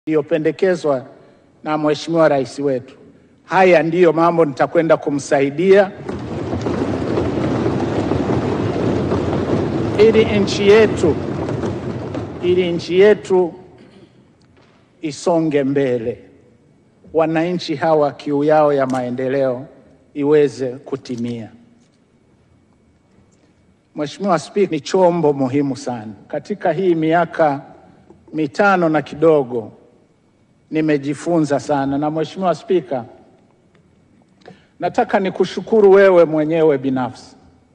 iliyopendekezwa na Mheshimiwa Rais wetu. Haya ndiyo mambo nitakwenda kumsaidia ili nchi yetu ili nchi yetu isonge mbele, wananchi hawa kiu yao ya maendeleo iweze kutimia. Mheshimiwa Spika, ni chombo muhimu sana. Katika hii miaka mitano na kidogo nimejifunza sana, na Mheshimiwa Spika, nataka nikushukuru wewe mwenyewe binafsi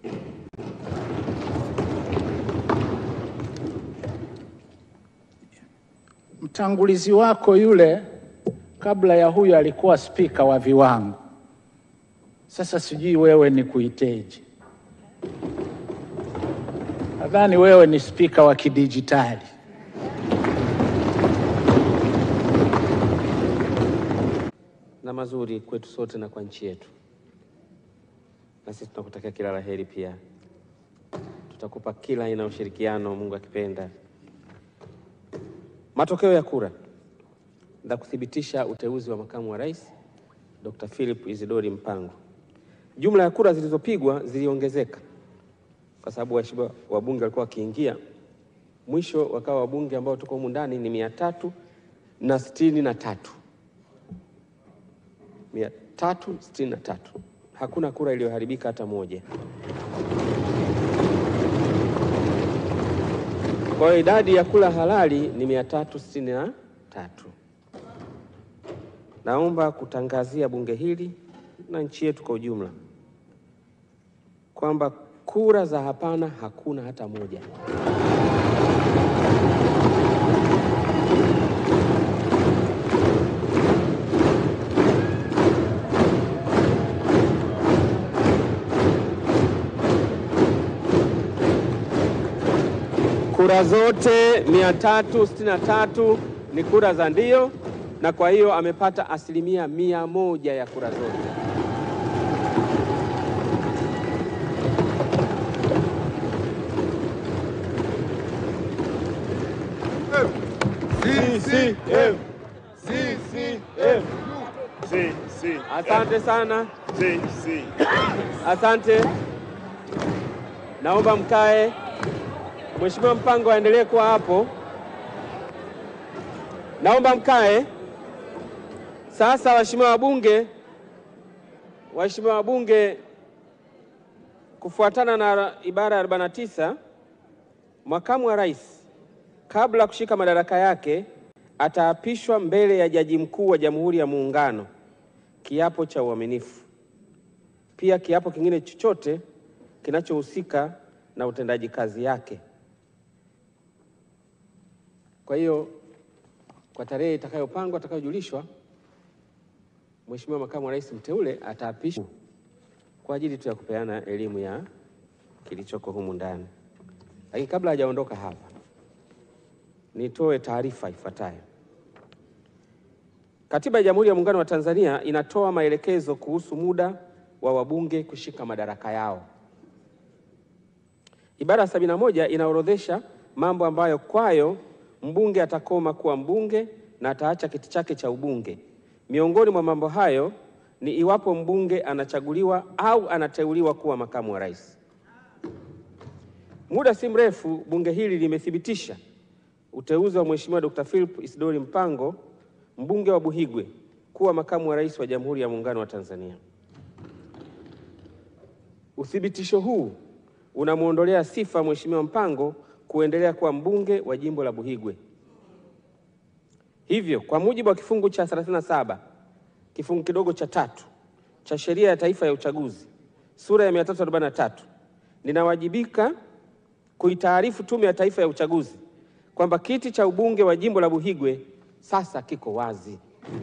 mtangulizi wako yule kabla ya huyu alikuwa spika wa viwango. Sasa sijui wewe ni kuiteje? Nadhani wewe ni spika wa kidijitali. na mazuri kwetu sote na kwa nchi yetu, na sisi tunakutakia kila la heri. Pia tutakupa kila aina ya ushirikiano, Mungu akipenda. Matokeo ya kura za kuthibitisha uteuzi wa makamu wa rais Dr. Philip Isidori Mpango. Jumla ya kura zilizopigwa ziliongezeka kwa sababu waheshimiwa wabunge walikuwa wakiingia, mwisho wakawa wabunge ambao tuko humu ndani ni mia tatu na sitini na tatu mia tatu sitini na tatu. Hakuna kura iliyoharibika hata moja. Kwa hiyo idadi ya kura halali ni mia tatu sitini na tatu. Naomba kutangazia bunge hili na nchi yetu kwa ujumla kwamba kura za hapana hakuna hata moja. Kura zote 363 ni kura za ndio, na kwa hiyo amepata asilimia mia moja ya kura zote. CCM. CCM. Si, si. Asante sana, Si, si. asante. Naomba mkae. Mheshimiwa Mpango aendelee kuwa hapo. Naomba mkae. Sasa waheshimiwa wabunge, waheshimiwa wabunge, kufuatana na ibara ya 49 makamu wa rais kabla ya kushika madaraka yake ataapishwa mbele ya Jaji Mkuu wa Jamhuri ya Muungano kiapo cha uaminifu, pia kiapo kingine chochote kinachohusika na utendaji kazi yake. Kwa hiyo kwa tarehe itakayopangwa atakayojulishwa, Mheshimiwa Makamu wa Rais mteule ataapishwa kwa ajili tu ya kupeana elimu ya kilichoko humu ndani. Lakini kabla hajaondoka hapa, nitoe taarifa ifuatayo. Katiba ya Jamhuri ya Muungano wa Tanzania inatoa maelekezo kuhusu muda wa wabunge kushika madaraka yao. Ibara ya sabini na moja inaorodhesha mambo ambayo kwayo mbunge atakoma kuwa mbunge na ataacha kiti chake cha ubunge. Miongoni mwa mambo hayo ni iwapo mbunge anachaguliwa au anateuliwa kuwa makamu wa rais. Muda si mrefu bunge hili limethibitisha uteuzi wa Mheshimiwa Dr. Philip Isidori Mpango, mbunge wa Buhigwe, kuwa makamu wa rais wa Jamhuri ya Muungano wa Tanzania. Uthibitisho huu unamwondolea sifa Mheshimiwa Mpango kuendelea kuwa mbunge wa jimbo la Buhigwe. Hivyo, kwa mujibu wa kifungu cha 37 kifungu kidogo cha tatu cha Sheria ya Taifa ya Uchaguzi sura ya 343 ninawajibika kuitaarifu Tume ya Taifa ya Uchaguzi kwamba kiti cha ubunge wa jimbo la Buhigwe sasa kiko wazi.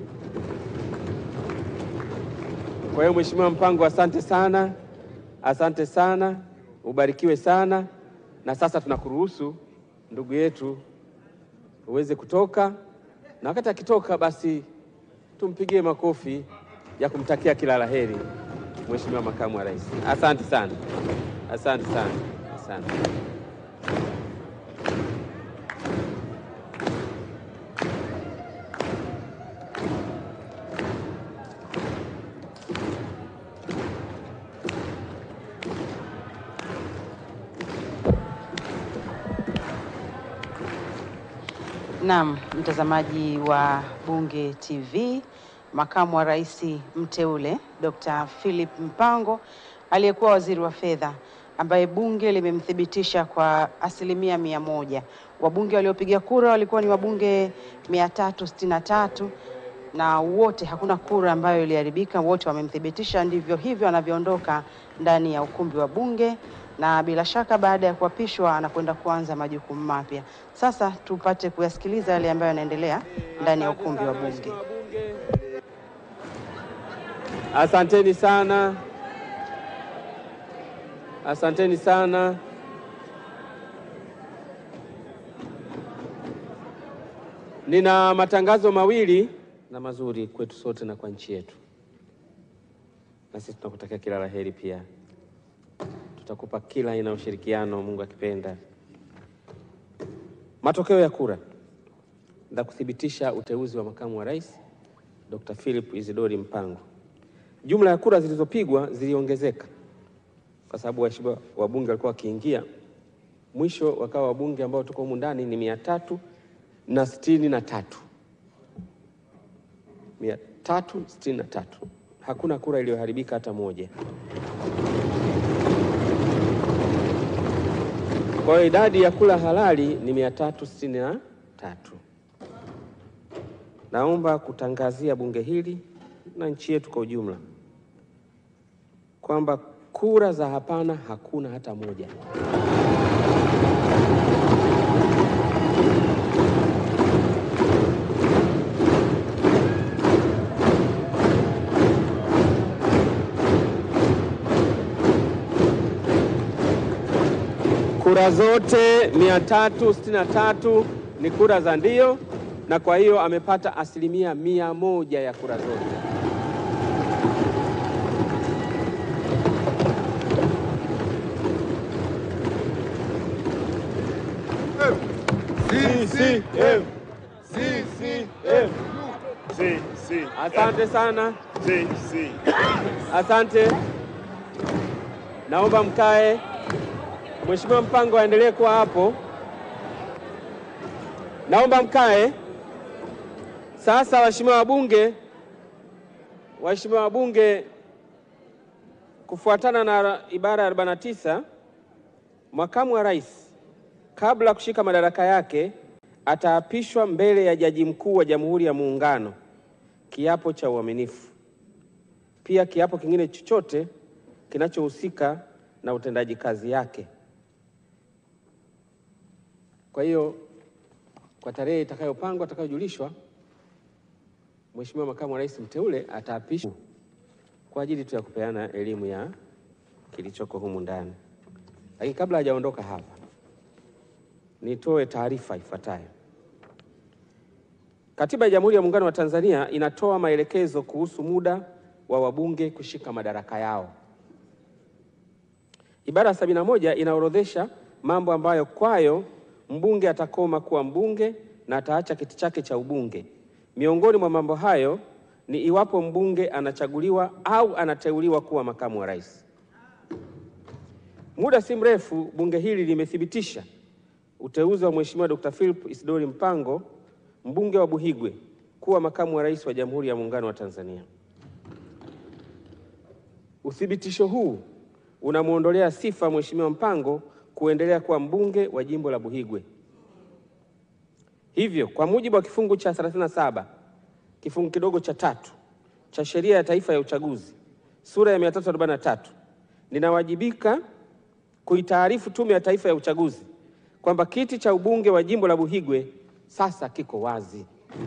Kwa hiyo Mheshimiwa Mpango, asante sana, asante sana, ubarikiwe sana. Na sasa tunakuruhusu ndugu yetu uweze kutoka, na wakati akitoka, basi tumpigie makofi ya kumtakia kila la heri Mheshimiwa Makamu wa Rais. Asante sana, asante sana, asante. Naam, mtazamaji wa Bunge TV, makamu wa rais mteule Dr. Philip Mpango aliyekuwa waziri wa fedha ambaye bunge limemthibitisha kwa asilimia mia moja. Wabunge waliopiga kura walikuwa ni wabunge 363 na wote, hakuna kura ambayo iliharibika, wote wamemthibitisha. Ndivyo hivyo anavyoondoka ndani ya ukumbi wa bunge, na bila shaka baada ya kuapishwa anakwenda kuanza majukumu mapya. Sasa tupate kuyasikiliza yale ambayo yanaendelea ndani ya ukumbi wa bunge. Asanteni sana, asanteni sana. Nina matangazo mawili na mazuri kwetu sote na kwa nchi yetu, na sisi tunakutakia kila la heri. Pia tutakupa kila aina ya ushirikiano, Mungu akipenda. Matokeo ya kura za kuthibitisha uteuzi wa makamu wa rais Dr. Philip Isidori Mpango. Jumla ya kura zilizopigwa ziliongezeka kwa sababu waheshimiwa wabunge walikuwa wakiingia, mwisho wakawa wabunge ambao tuko humu ndani ni mia tatu na sitini na tatu mia tatu sitini na tatu. Hakuna kura iliyoharibika hata moja. Kwa hiyo idadi ya kura halali ni mia tatu sitini na tatu. Naomba kutangazia bunge hili na nchi yetu kwa ujumla kwamba kura za hapana hakuna hata moja. Kura zote 363 ni kura za ndio, na kwa hiyo amepata asilimia mia moja ya kura zote. CCM. CCM. Si, si. Asante sana, Si, si. asante. Naomba mkae. Mheshimiwa Mpango aendelee kuwa hapo. Naomba mkae. Sasa waheshimiwa wabunge, waheshimiwa wabunge, kufuatana na ibara ya 49 makamu wa rais kabla ya kushika madaraka yake ataapishwa mbele ya Jaji Mkuu wa Jamhuri ya Muungano kiapo cha uaminifu, pia kiapo kingine chochote kinachohusika na utendaji kazi yake. Kwa hiyo kwa tarehe itakayopangwa atakayojulishwa, Mheshimiwa makamu wa rais mteule ataapishwa kwa ajili tu ya kupeana elimu ya kilichoko humu ndani. Lakini kabla hajaondoka hapa, nitoe taarifa ifuatayo. Katiba ya Jamhuri ya Muungano wa Tanzania inatoa maelekezo kuhusu muda wa wabunge kushika madaraka yao. Ibara ya sabini na moja inaorodhesha mambo ambayo kwayo mbunge atakoma kuwa mbunge na ataacha kiti chake cha ubunge. Miongoni mwa mambo hayo ni iwapo mbunge anachaguliwa au anateuliwa kuwa makamu wa rais. Muda si mrefu bunge hili limethibitisha uteuzi wa Mheshimiwa Dr. Philip Isidori Mpango, mbunge wa Buhigwe, kuwa makamu wa rais wa Jamhuri ya Muungano wa Tanzania. Uthibitisho huu unamwondolea sifa Mheshimiwa Mpango kuendelea kuwa mbunge wa jimbo la Buhigwe. Hivyo, kwa mujibu wa kifungu cha 37 kifungu kidogo cha tatu cha Sheria ya Taifa ya Uchaguzi sura ya 343 ninawajibika kuitaarifu Tume ya Taifa ya Uchaguzi kwamba kiti cha ubunge wa jimbo la Buhigwe sasa kiko wazi.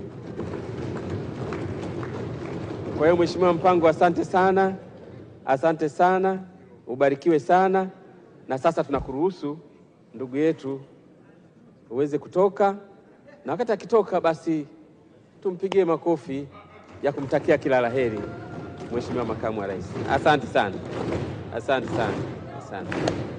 Kwa hiyo Mheshimiwa Mpango, asante sana, asante sana, ubarikiwe sana. Na sasa tunakuruhusu ndugu yetu uweze kutoka, na wakati akitoka, basi tumpigie makofi ya kumtakia kila la heri Mheshimiwa makamu wa rais. Asante sana, asante sana, asante.